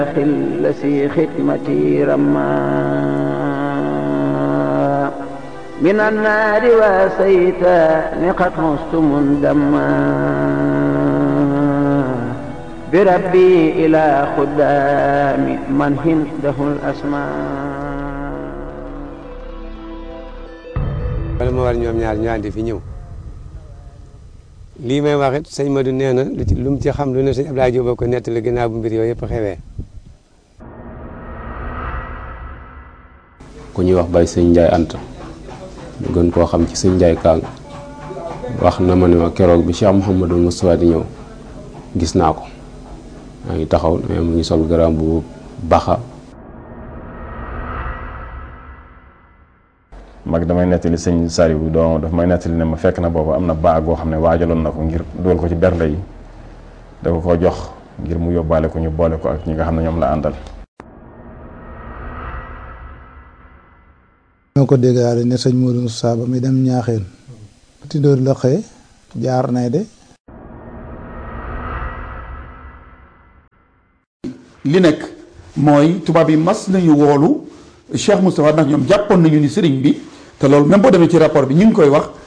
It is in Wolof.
الذي ختمتي رما من النار وسيت نقد مستم دما بربي إلى خدام من هنده الأسماء wala ma war ñoom ñaar ñu àndi fi ñëw lii may wax it sëñ Madou nee na lu ci lu mu ci xam lu ne sëñ Abdoulaye Diop ko nettali ginnaaw bu mbir yooyu yëpp xewee ku ñuy wax bay sëñ Njaay Anta ñu gën koo xam ci sëñ Njaay Kaang wax na ma ne ma keroog bi Cheikh Mouhamadou Moustapha di ñëw gis naa ko maa ngi taxaw mais mu ngi sol garaam bu baxa mag damay nettali sëñ Saliou doo daf may nettali ne ma fekk na boobu am na baag goo xam ne waajaloon na ko ngir dugal ko ci bernde yi da ko ko jox ngir mu yóbbaale ko ñu boole ko ak ñi nga xam ne ñoom la àndal ñoo ko déggaale ne sëñ Modou Moussa ba mi dem ñaaxeen tindóor la xëy jaar nay de li nekk mooy tubaab yi mas nañu woolu Cheikh Moustapha ndax ñoom jàppoon nañu ni sëriñ bi te loolu même boo demee ci rapport bi ñu ngi koy wax